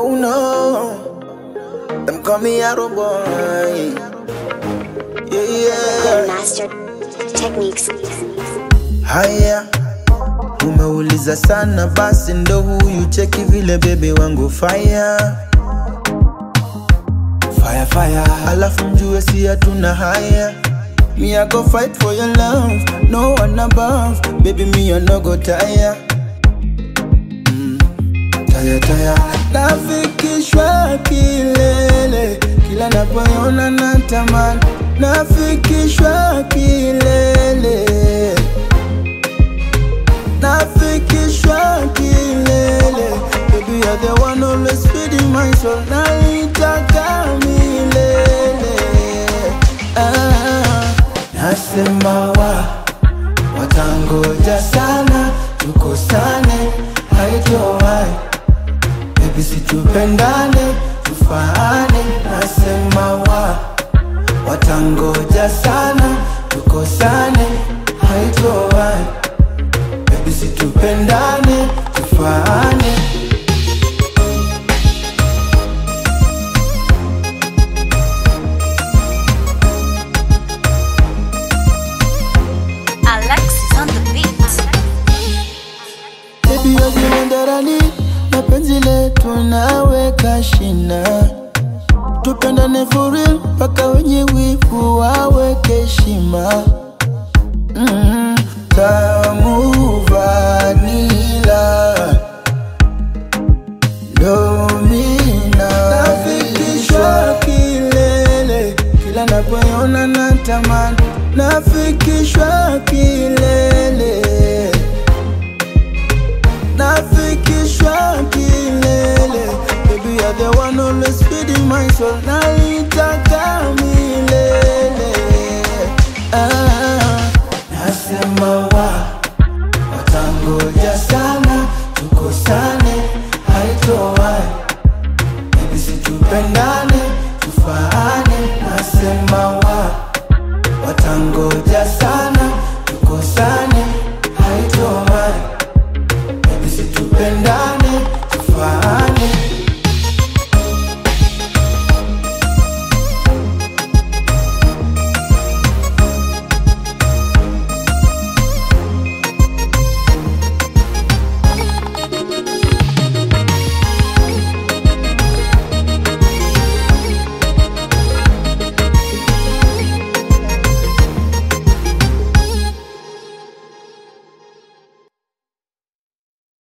Oh no, them call me Arrow Boy. Yeah, yeah. Master Techniques. Haya, umeuliza sana, basi ndo huyu cheki vile bebe wangu fire fire fire, alafu mjue si hatuna haya. Me I go fight for your love, no one above, baby me I no go tire. Mm, tire tire, nafikishwa kilele, kila napoona natamani, nafikishwa kilele nafikishwa kilele Baby you're the one always feeding my soul Naitaka milele ah, Nasema wa watangoja sana tukosane haitowai Baby situpendane tufaane Nasema wa watangoja sana tukosane haitowai Baby situpendane tufaane Alexis on the beat. Baby wewe ndarani na penzi letu naweka shina tupendane for real mpaka wenye wivu waweke heshima mm, tamu vanila domina nafikishwa kilele kila napoona natamani nafikishwa kilele nafikishwa kilele Baby you're the one always feeding my soul Naitaka milele ah, Nasema wa Watangoja sana Tukosane Haitowai Baby situpendane Tufaane Nasema wa Watangoja sana Tukosane Haitowai Baby situpendane tufaane